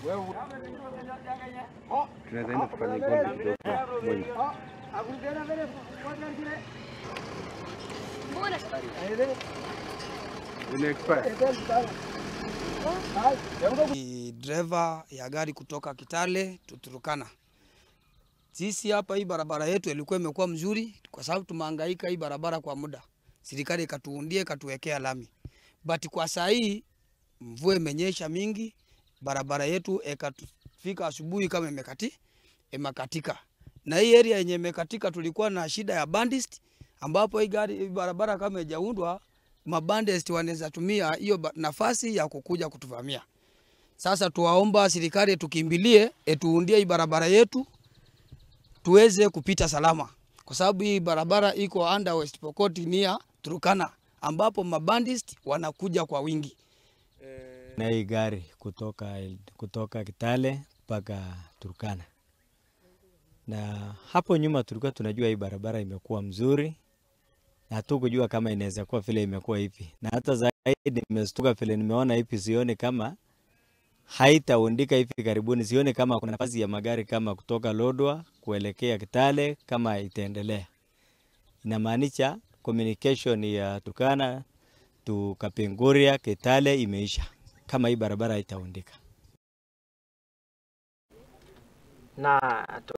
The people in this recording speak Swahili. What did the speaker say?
Tunaweza enda tufanye gold kidogo moja. Ina expire. Ni driver ya gari kutoka Kitale to Turkana. Sisi hapa hii barabara yetu ilikuwa imekuwa mzuri kwa sababu tumehangaika hii barabara kwa muda. Serikali ikatuundia ikatuwekea lami. But kwa saa hii mvua imenyesha mingi, barabara yetu ikafika asubuhi kama imekati imekatika. Na hii area yenye imekatika tulikuwa na shida ya bandits ambapo hii gari hii barabara kama haijaundwa mabandits wanaweza tumia hiyo ba- nafasi ya kukuja kutuvamia. Sasa tuwaomba serikali tukimbilie etuundie hii barabara yetu tuweze kupita salama, kwa sababu hii barabara iko under West Pokot nia Turkana, ambapo mabandits wanakuja kwa wingi. na hii gari kutoka, kutoka Kitale mpaka Turkana. Na hapo nyuma tulikuwa tunajua hii barabara imekuwa mzuri na hatukujua kama inaweza kuwa vile imekuwa hivi, na hata zaidi nimestuka vile nimeona hivi, sioni kama haitaundika hivi karibuni, sioni kama kuna nafasi ya magari kama kutoka Lodwa kuelekea Kitale kama itaendelea. Inamaanisha communication ya Turkana tu Kapenguria Kitale imeisha kama hii barabara haitaundika. na